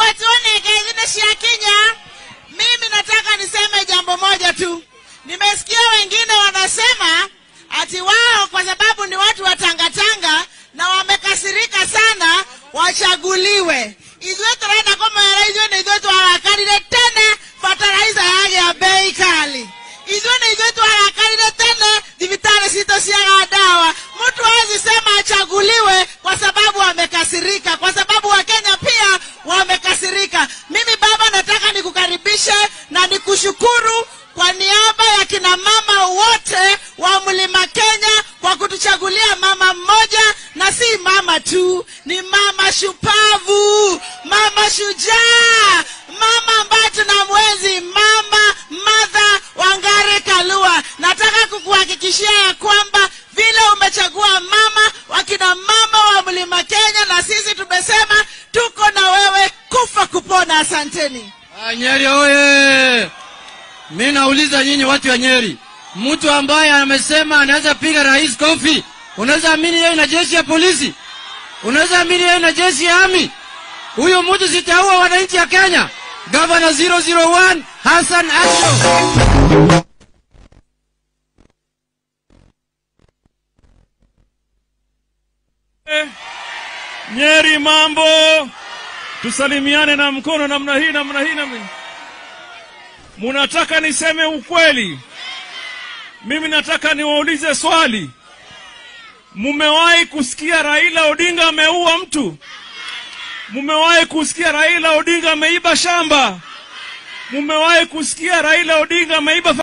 watuone kengine cia Kenya. Mimi nataka niseme jambo moja tu. Nimesikia wengine wanasema ati wao kwa sababu ni watu wa tangatanga na wamekasirika sana wachaguliwe. Ithuĩ tũrenda kũmera ithuĩ nĩ ithuĩ twarakarire tene fertilizer yage ya bei kali ithuĩ nĩ ithuĩ twarakarire tene thibitarĩ citũ ciaga dawa mtu hawezi sema achaguliwe kwa sababu amekasirika kwa sababu wakenya pia wamekasirika mimi baba nataka nikukaribishe na nikushukuru kwa niaba ya kina mama wote wa mlima kenya kwa kutuchagulia mama mmoja na si mama tu ni mama shupavu mama shujaa mama ambaye tuna mwezi mama madha wangare kalua nataka kukuhakikishia ya kwamba vile umechagua mama wakina mama wa mlima kenya na sisi tumesema tuko na wewe kufa kupona asanteni Ah, Nyeri oye! Mi nauliza nyinyi watu wa Nyeri, mtu ambaye amesema anaweza piga rais kofi, unaweza amini yeye na jeshi ya polisi? Unaweza amini yeye na jeshi ya ami? Huyo mtu sitaua wananchi ya Kenya. Gavana 001 Hassan Asho. Nyeri mambo, tusalimiane na mkono namna hii namna hii namna hii. Munataka niseme ukweli? Mimi nataka niwaulize swali. Mumewahi kusikia Raila Odinga ameua mtu? Mumewahi kusikia Raila Odinga ameiba shamba? Mumewahi kusikia Raila Odinga ameiba